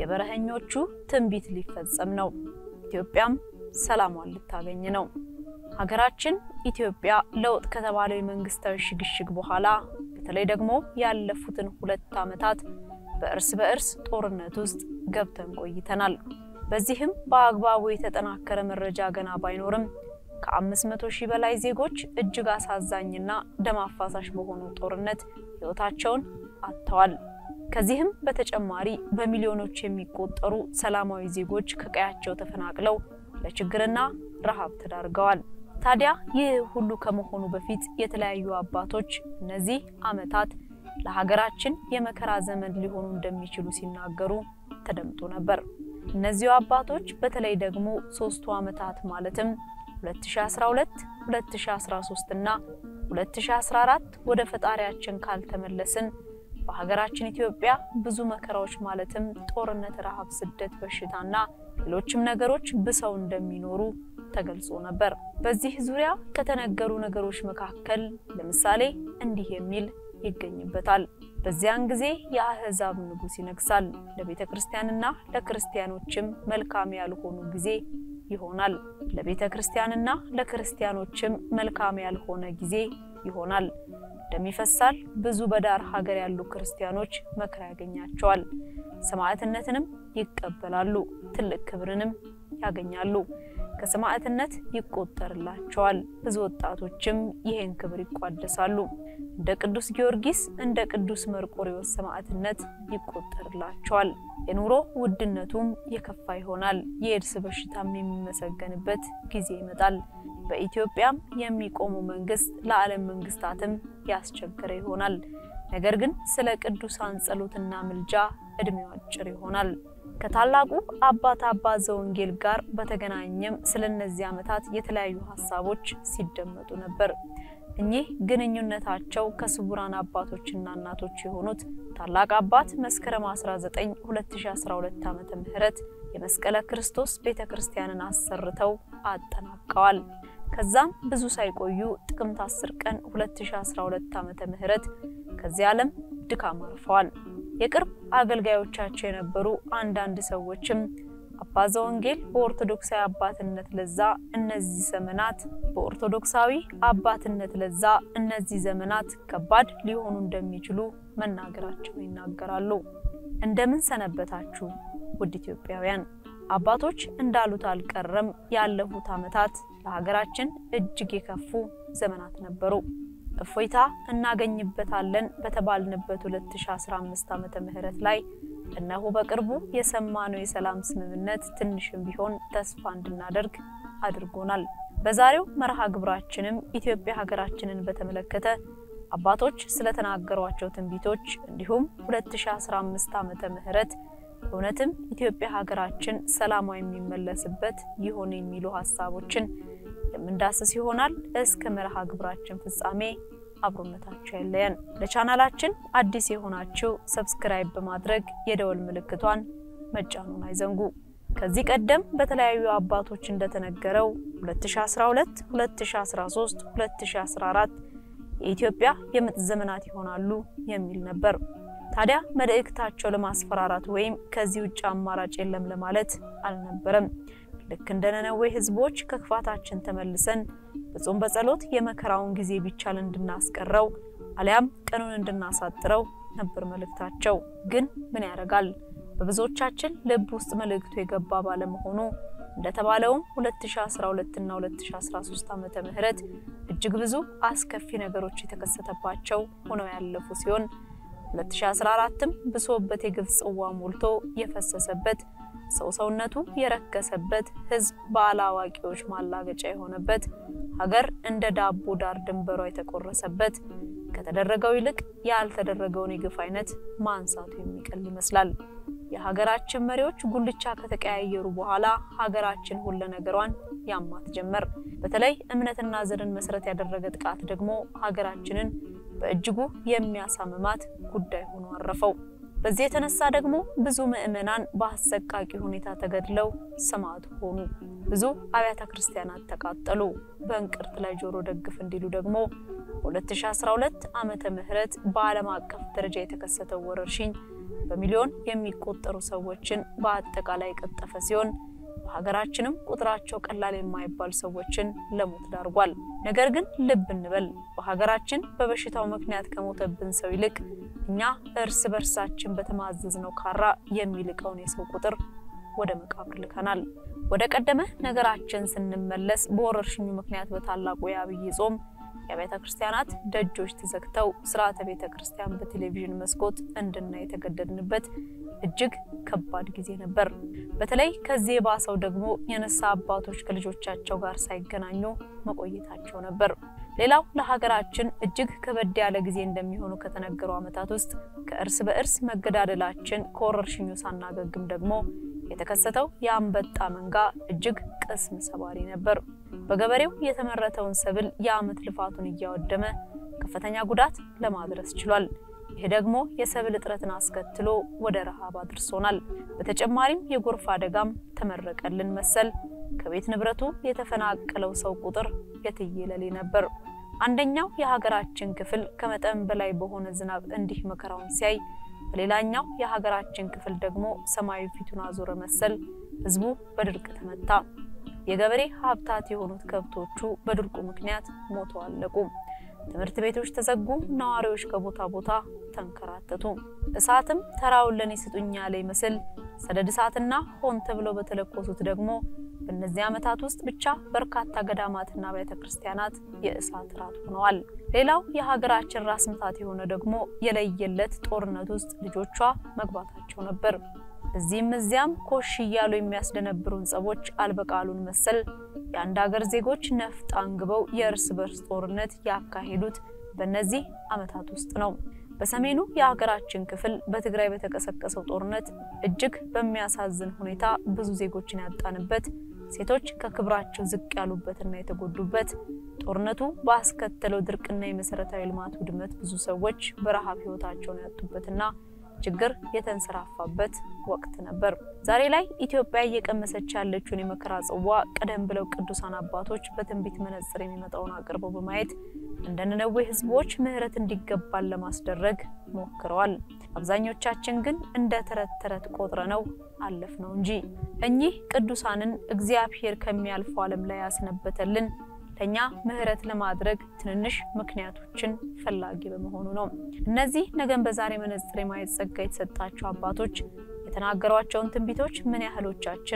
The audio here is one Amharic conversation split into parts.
የበረሀኞቹ ትንቢት ሊፈጸም ነው። ኢትዮጵያም ሰላሟን ልታገኝ ነው። ሀገራችን ኢትዮጵያ ለውጥ ከተባለው የመንግስታዊ ሽግሽግ በኋላ በተለይ ደግሞ ያለፉትን ሁለት ዓመታት በእርስ በእርስ ጦርነት ውስጥ ገብተን ቆይተናል። በዚህም በአግባቡ የተጠናከረ መረጃ ገና ባይኖርም ከ500 ሺህ በላይ ዜጎች እጅግ አሳዛኝና ደም አፋሳሽ በሆኑ ጦርነት ሕይወታቸውን አጥተዋል። ከዚህም በተጨማሪ በሚሊዮኖች የሚቆጠሩ ሰላማዊ ዜጎች ከቀያቸው ተፈናቅለው ለችግርና ረሃብ ተዳርገዋል። ታዲያ ይህ ሁሉ ከመሆኑ በፊት የተለያዩ አባቶች እነዚህ ዓመታት ለሀገራችን የመከራ ዘመን ሊሆኑ እንደሚችሉ ሲናገሩ ተደምጦ ነበር። እነዚሁ አባቶች በተለይ ደግሞ ሶስቱ ዓመታት ማለትም 2012፣ 2013 እና 2014 ወደ ፈጣሪያችን ካልተመለስን በሀገራችን ኢትዮጵያ ብዙ መከራዎች ማለትም ጦርነት፣ ረሃብ፣ ስደት፣ በሽታና ሌሎችም ነገሮች ብሰው እንደሚኖሩ ተገልጾ ነበር። በዚህ ዙሪያ ከተነገሩ ነገሮች መካከል ለምሳሌ እንዲህ የሚል ይገኝበታል። በዚያን ጊዜ የአሕዛብ ንጉሥ ይነግሳል፣ ለቤተ ክርስቲያንና ለክርስቲያኖችም መልካም ያልሆኑ ጊዜ ይሆናል። ለቤተ ክርስቲያንና ለክርስቲያኖችም መልካም ያልሆነ ጊዜ ይሆናል። ደም ይፈሳል። ብዙ በዳር ሀገር ያሉ ክርስቲያኖች መከራ ያገኛቸዋል። ሰማዕትነትንም ይቀበላሉ። ትልቅ ክብርንም ያገኛሉ። ከሰማዕትነት ይቆጠርላቸዋል። ብዙ ወጣቶችም ይህን ክብር ይቋደሳሉ። እንደ ቅዱስ ጊዮርጊስ፣ እንደ ቅዱስ መርቆሬዎስ ሰማዕትነት ይቆጠርላቸዋል። የኑሮ ውድነቱም የከፋ ይሆናል። የኤድስ በሽታም የሚመሰገንበት ጊዜ ይመጣል። በኢትዮጵያም የሚቆሙ መንግስት ለዓለም መንግስታትም ያስቸገረ ይሆናል። ነገር ግን ስለ ቅዱሳን ጸሎትና ምልጃ እድሜው አጭር ይሆናል። ከታላቁ አባት አባ ዘወንጌል ጋር በተገናኘም ስለ እነዚህ ዓመታት የተለያዩ ሀሳቦች ሲደመጡ ነበር። እኚህ ግንኙነታቸው ከስውራን አባቶችና እናቶች የሆኑት ታላቅ አባት መስከረም 19 2012 ዓመተ ምህረት የመስቀለ ክርስቶስ ቤተ ክርስቲያንን አሰርተው አጠናቀዋል። ከዛም ብዙ ሳይቆዩ ጥቅምት 10 ቀን 2012 ዓመተ ምህረት ከዚህ ዓለም ድካም አርፈዋል። የቅርብ አገልጋዮቻቸው የነበሩ አንዳንድ ሰዎችም አባ ዘወንጌል በኦርቶዶክሳዊ አባትነት ለዛ እነዚህ ዘመናት በኦርቶዶክሳዊ አባትነት ለዛ እነዚህ ዘመናት ከባድ ሊሆኑ እንደሚችሉ መናገራቸው ይናገራሉ። እንደምን ሰነበታችሁ ውድ ኢትዮጵያውያን? አባቶች እንዳሉት አልቀረም። ያለፉት ዓመታት ለሀገራችን እጅግ የከፉ ዘመናት ነበሩ። እፎይታ እናገኝበታለን በተባልንበት 2015 ዓመተ ምህረት ላይ እነሆ በቅርቡ የሰማነው የሰላም ስምምነት ትንሽም ቢሆን ተስፋ እንድናደርግ አድርጎናል። በዛሬው መርሃ ግብራችንም ኢትዮጵያ ሀገራችንን በተመለከተ አባቶች ስለተናገሯቸው ትንቢቶች እንዲሁም 2015 ዓመተ ምህረት እውነትም ኢትዮጵያ ሀገራችን ሰላሟ የሚመለስበት ይሆን የሚሉ ሀሳቦችን የምንዳስስ ይሆናል። እስከ መርሃ ግብራችን ፍጻሜ አብሮነታችሁ ያለየን። ለቻናላችን አዲስ የሆናችሁ ሰብስክራይብ በማድረግ የደወል ምልክቷን መጫኑን አይዘንጉ። ከዚህ ቀደም በተለያዩ አባቶች እንደተነገረው 2012፣ 2013፣ 2014 የኢትዮጵያ የምጥ ዘመናት ይሆናሉ የሚል ነበር። ታዲያ መልእክታቸው ለማስፈራራት ወይም ከዚህ ውጭ አማራጭ የለም ለማለት አልነበረም። ልክ እንደ ነነዌ ሕዝቦች ከክፋታችን ተመልሰን በጾም በጸሎት የመከራውን ጊዜ ቢቻል እንድናስቀረው አሊያም ቀኑን እንድናሳጥረው ነበር መልእክታቸው። ግን ምን ያደርጋል በብዙዎቻችን ልብ ውስጥ መልእክቱ የገባ ባለመሆኑ እንደተባለውም 2012 እና 2013 ዓመተ ምህረት እጅግ ብዙ አስከፊ ነገሮች የተከሰተባቸው ሆነው ያለፉ ሲሆን 2014ም ብሶበት የግፍ ጽዋ ሞልቶ የፈሰሰበት ሰው ሰውነቱ የረከሰበት ህዝብ ባለአዋቂዎች ማላገጫ የሆነበት ሀገር እንደ ዳቦ ዳር ድንበሯ የተቆረሰበት ከተደረገው ይልቅ ያልተደረገውን የግፍ አይነት ማንሳቱ የሚቀል ይመስላል። የሀገራችን መሪዎች ጉልቻ ከተቀያየሩ በኋላ ሀገራችን ሁለ ነገሯን ያማት ጀመር። በተለይ እምነትና ዘርን መሰረት ያደረገ ጥቃት ደግሞ ሀገራችንን በእጅጉ የሚያሳምማት ጉዳይ ሆኖ አረፈው። በዚህ የተነሳ ደግሞ ብዙ ምዕመናን በአሰቃቂ ሁኔታ ተገድለው ሰማዕት ሆኑ። ብዙ አብያተ ክርስቲያናት ተቃጠሉ። በእንቅርት ላይ ጆሮ ደግፍ እንዲሉ ደግሞ በ2012 ዓመተ ምህረት በዓለም አቀፍ ደረጃ የተከሰተው ወረርሽኝ በሚሊዮን የሚቆጠሩ ሰዎችን በአጠቃላይ የቀጠፈ ሲሆን በሀገራችንም ቁጥራቸው ቀላል የማይባል ሰዎችን ለሞት ዳርጓል። ነገር ግን ልብ እንበል፣ በሀገራችን በበሽታው ምክንያት ከሞተብን ሰው ይልቅ እኛ እርስ በርሳችን በተማዘዝነው ካራ የሚልቀውን የሰው ቁጥር ወደ መቃብር ልከናል። ወደ ቀደመ ነገራችን ስንመለስ በወረርሽኙ ምክንያት በታላቁ የአብይ ጾም የቤተ ክርስቲያናት ደጆች ተዘግተው ስርዓተ ቤተ ክርስቲያን በቴሌቪዥን መስኮት እንድናይ የተገደድንበት እጅግ ከባድ ጊዜ ነበር። በተለይ ከዚህ የባሰው ደግሞ የንስሐ አባቶች ከልጆቻቸው ጋር ሳይገናኙ መቆየታቸው ነበር። ሌላው ለሀገራችን እጅግ ከበድ ያለ ጊዜ እንደሚሆኑ ከተነገሩ ዓመታት ውስጥ ከእርስ በእርስ መገዳደላችን ከወረርሽኙ ሳናገግም ደግሞ የተከሰተው የአንበጣ መንጋ እጅግ ቅስም ሰባሪ ነበር። በገበሬው የተመረተውን ሰብል የዓመት ልፋቱን እያወደመ ከፍተኛ ጉዳት ለማድረስ ችሏል። ይህ ደግሞ የሰብል እጥረትን አስከትሎ ወደ ረሃብ አድርሶናል። በተጨማሪም የጎርፍ አደጋም ተመረቀልን መሰል ከቤት ንብረቱ የተፈናቀለው ሰው ቁጥር የትየለሌ ነበር። አንደኛው የሀገራችን ክፍል ከመጠን በላይ በሆነ ዝናብ እንዲህ መከራውን ሲያይ፣ በሌላኛው የሀገራችን ክፍል ደግሞ ሰማዩ ፊቱን አዞረ መሰል ህዝቡ በድርቅ ተመታ። የገበሬ ሀብታት የሆኑት ከብቶቹ በድርቁ ምክንያት ሞተው አለቁ። ትምህርት ቤቶች ተዘጉ። ነዋሪዎች ከቦታ ቦታ ተንከራተቱ። እሳትም ተራውን ለኔ ስጡኝ ያለ ይመስል ሰደድ እሳትና ሆን ተብለው በተለኮሱት ደግሞ በእነዚህ ዓመታት ውስጥ ብቻ በርካታ ገዳማትና ቤተ ክርስቲያናት የእሳት ራት ሆነዋል። ሌላው የሀገራችን ራስ ምታት የሆነ ደግሞ የለየለት ጦርነት ውስጥ ልጆቿ መግባታቸው ነበር። እዚህም እዚያም ኮሽ እያሉ የሚያስደነብሩን ጸቦች አልበቃሉን መሰል የአንድ ሀገር ዜጎች ነፍጥ አንግበው የእርስ በርስ ጦርነት ያካሄዱት በእነዚህ ዓመታት ውስጥ ነው። በሰሜኑ የሀገራችን ክፍል በትግራይ በተቀሰቀሰው ጦርነት እጅግ በሚያሳዝን ሁኔታ ብዙ ዜጎችን ያጣንበት፣ ሴቶች ከክብራቸው ዝቅ ያሉበትና የተጎዱበት፣ ጦርነቱ ባስከተለው ድርቅና የመሰረታዊ ልማት ውድመት ብዙ ሰዎች በረሃብ ህይወታቸውን ያጡበትና ችግር የተንሰራፋበት ወቅት ነበር። ዛሬ ላይ ኢትዮጵያ እየቀመሰች ያለችውን የመከራ ጽዋ ቀደም ብለው ቅዱሳን አባቶች በትንቢት መነጽር የሚመጣውን አቅርበው በማየት እንደ ነነዌ ህዝቦች ምሕረት እንዲገባን ለማስደረግ ሞክረዋል። አብዛኞቻችን ግን እንደ ተረት ተረት ቆጥረ ነው አለፍ ነው እንጂ እኚህ ቅዱሳንን እግዚአብሔር ከሚያልፈው ዓለም ላይ ያስነበተልን ለኛ ምሕረት ለማድረግ ትንንሽ ምክንያቶችን ፈላጊ በመሆኑ ነው። እነዚህ ነገን በዛሬ መነጽር የማየት ጸጋ የተሰጣቸው አባቶች የተናገሯቸውን ትንቢቶች ምን ያህሎቻችን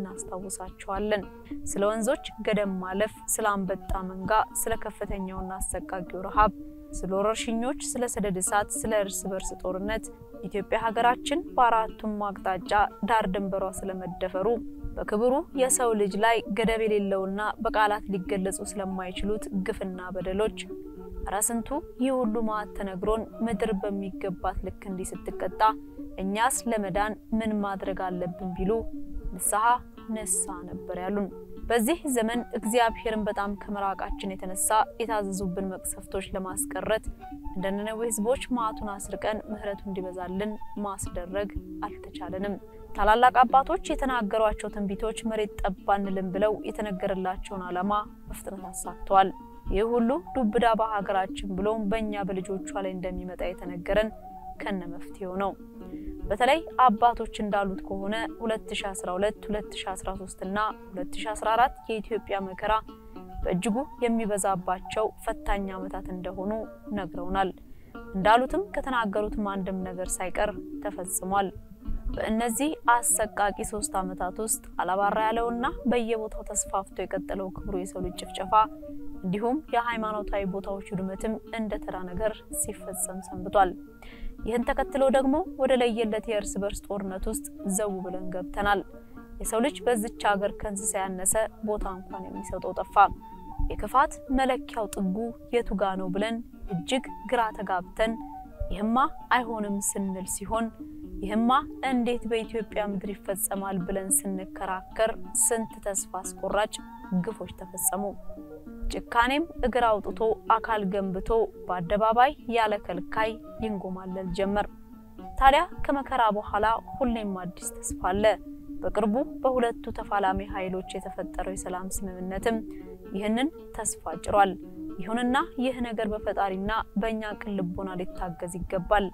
እናስታውሳቸዋለን? ስለ ወንዞች ገደም ማለፍ፣ ስለ አንበጣ መንጋ፣ ስለ ከፍተኛውና አሰቃቂው ረሃብ፣ ስለ ወረርሽኞች፣ ስለ ሰደድ እሳት፣ ስለ እርስ በርስ ጦርነት ኢትዮጵያ ሀገራችን በአራቱም አቅጣጫ ዳር ድንበሯ ስለመደፈሩ በክብሩ የሰው ልጅ ላይ ገደብ የሌለውና በቃላት ሊገለጹ ስለማይችሉት ግፍና በደሎች እረ ስንቱ ይህ ሁሉ መዓት ተነግሮን ምድር በሚገባት ልክ እንዲህ ስትቀጣ እኛስ ለመዳን ምን ማድረግ አለብን ቢሉ ንስሐ ንስሐ ነበር ያሉን። በዚህ ዘመን እግዚአብሔርን በጣም ከመራቃችን የተነሳ የታዘዙብን መቅሰፍቶች ለማስቀረት እንደ ነነዌ ሕዝቦች መዓቱን አስርቀን ምሕረቱ እንዲበዛልን ማስደረግ አልተቻለንም። ታላላቅ አባቶች የተናገሯቸው ትንቢቶች መሬት ጠብ አንልም ብለው የተነገረላቸውን ዓላማ በፍጥነት አሳክተዋል። ይህ ሁሉ ዱብዳ በሀገራችን ብሎም በእኛ በልጆቿ ላይ እንደሚመጣ የተነገረን ከነ መፍትሄው ነው። በተለይ አባቶች እንዳሉት ከሆነ 2012፣ 2013 እና 2014 የኢትዮጵያ መከራ በእጅጉ የሚበዛባቸው ፈታኝ ዓመታት እንደሆኑ ነግረውናል። እንዳሉትም ከተናገሩትም አንድም ነገር ሳይቀር ተፈጽሟል። በእነዚህ አሰቃቂ ሶስት ዓመታት ውስጥ አላባራ ያለውና በየቦታው ተስፋፍቶ የቀጠለው ክብሩ የሰው ልጅ ጭፍጨፋ እንዲሁም የሃይማኖታዊ ቦታዎች ውድመትም እንደ ተራ ነገር ሲፈጸም ሰንብቷል። ይህን ተከትሎ ደግሞ ወደ ለየለት የእርስ በርስ ጦርነት ውስጥ ዘው ብለን ገብተናል። የሰው ልጅ በዚች ሀገር ከእንስሳ ያነሰ ቦታ እንኳን የሚሰጠው ጠፋ። የክፋት መለኪያው ጥጉ የቱጋ ነው ብለን እጅግ ግራ ተጋብተን ይህማ አይሆንም ስንል ሲሆን ይህማ እንዴት በኢትዮጵያ ምድር ይፈጸማል ብለን ስንከራከር ስንት ተስፋ አስቆራጭ ግፎች ተፈጸሙ። ጭካኔም እግር አውጥቶ አካል ገንብቶ በአደባባይ ያለ ከልካይ ይንጎማለል ጀመር። ታዲያ ከመከራ በኋላ ሁሌም አዲስ ተስፋ አለ። በቅርቡ በሁለቱ ተፋላሚ ኃይሎች የተፈጠረው የሰላም ስምምነትም ይህንን ተስፋ ጭሯል። ይሁንና ይህ ነገር በፈጣሪና በእኛ ቅን ልቦና ሊታገዝ ይገባል።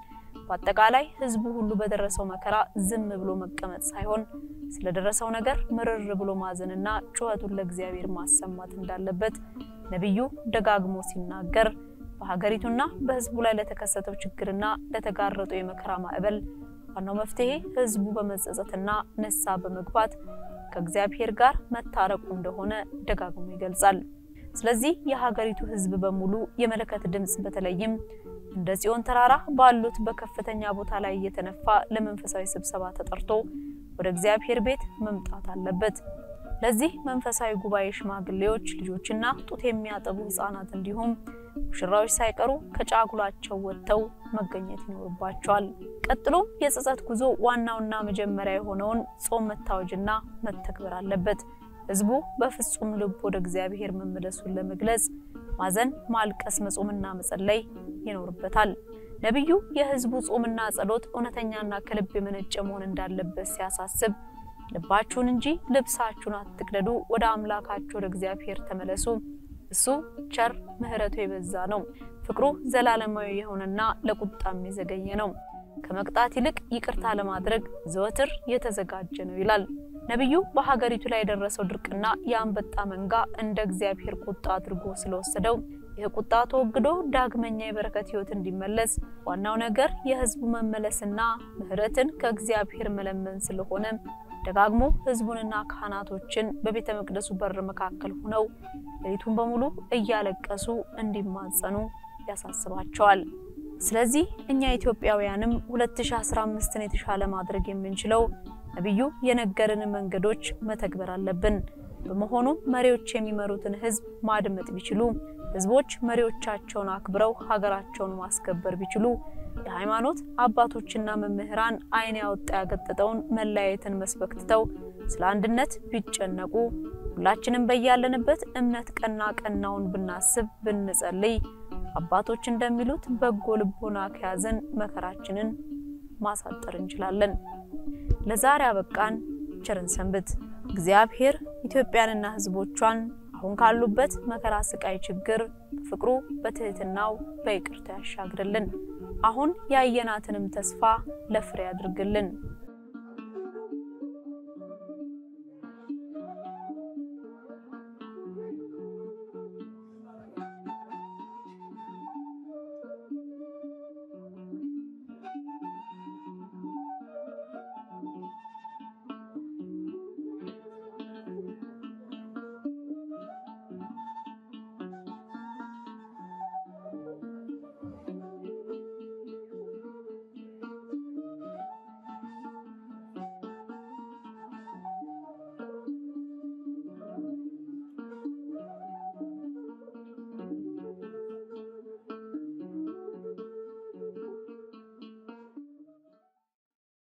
በአጠቃላይ ህዝቡ ሁሉ በደረሰው መከራ ዝም ብሎ መቀመጥ ሳይሆን ስለደረሰው ነገር ምርር ብሎ ማዘንና ጩኸቱን ለእግዚአብሔር ማሰማት እንዳለበት ነቢዩ ደጋግሞ ሲናገር በሀገሪቱና በህዝቡ ላይ ለተከሰተው ችግርና ለተጋረጠው የመከራ ማዕበል ዋናው መፍትሄ ህዝቡ በመጸጸትና ንስሐ በመግባት ከእግዚአብሔር ጋር መታረቁ እንደሆነ ደጋግሞ ይገልጻል። ስለዚህ የሀገሪቱ ህዝብ በሙሉ የመለከት ድምፅ በተለይም እንደ ጽዮን ተራራ ባሉት በከፍተኛ ቦታ ላይ እየተነፋ ለመንፈሳዊ ስብሰባ ተጠርቶ ወደ እግዚአብሔር ቤት መምጣት አለበት። ለዚህ መንፈሳዊ ጉባኤ ሽማግሌዎች፣ ልጆችና ጡት የሚያጠቡ ህፃናት እንዲሁም ሙሽራዎች ሳይቀሩ ከጫጉላቸው ወጥተው መገኘት ይኖርባቸዋል። ቀጥሎም የጸጸት ጉዞ ዋናውና መጀመሪያ የሆነውን ጾም መታወጅና መተግበር አለበት። ህዝቡ በፍጹም ልብ ወደ እግዚአብሔር መመለሱን ለመግለጽ ማዘን፣ ማልቀስ፣ መጾምና መጸለይ ይኖርበታል። ነቢዩ የህዝቡ ጾምና ጸሎት እውነተኛና ከልብ የመነጨ መሆን እንዳለበት ሲያሳስብ ልባችሁን እንጂ ልብሳችሁን አትቅደዱ፣ ወደ አምላካችሁ ወደ እግዚአብሔር ተመለሱ፣ እሱ ቸር ምሕረቱ የበዛ ነው፣ ፍቅሩ ዘላለማዊ የሆነና ለቁጣም የዘገየ ነው፣ ከመቅጣት ይልቅ ይቅርታ ለማድረግ ዘወትር የተዘጋጀ ነው ይላል። ነቢዩ በሀገሪቱ ላይ የደረሰው ድርቅና የአንበጣ መንጋ እንደ እግዚአብሔር ቁጣ አድርጎ ስለወሰደው ይህ ቁጣ ተወግዶ ዳግመኛ የበረከት ህይወት እንዲመለስ ዋናው ነገር የህዝቡ መመለስና ምሕረትን ከእግዚአብሔር መለመን ስለሆነ ደጋግሞ ህዝቡንና ካህናቶችን በቤተ መቅደሱ በር መካከል ሆነው ሌሊቱን በሙሉ እያለቀሱ እንዲማጸኑ ያሳስባቸዋል። ስለዚህ እኛ ኢትዮጵያውያንም 2015ን የተሻለ ማድረግ የምንችለው ነቢዩ የነገርን መንገዶች መተግበር አለብን። በመሆኑ መሪዎች የሚመሩትን ህዝብ ማድመጥ ቢችሉ፣ ህዝቦች መሪዎቻቸውን አክብረው ሀገራቸውን ማስከበር ቢችሉ፣ የሃይማኖት አባቶችና መምህራን ዓይን ያወጣ ያገጠጠውን መለያየትን መስበክ ትተው ስለ አንድነት ቢጨነቁ፣ ሁላችንም በያለንበት እምነት ቀና ቀናውን ብናስብ ብንጸልይ፣ አባቶች እንደሚሉት በጎ ልቦና ከያዘን መከራችንን ማሳጠር እንችላለን። ለዛሬ አበቃን። ቸርን ሰንብት። እግዚአብሔር ኢትዮጵያንና ህዝቦቿን አሁን ካሉበት መከራ፣ ስቃይ፣ ችግር በፍቅሩ በትህትናው በይቅርታ ያሻግርልን። አሁን ያየናትንም ተስፋ ለፍሬ ያድርግልን።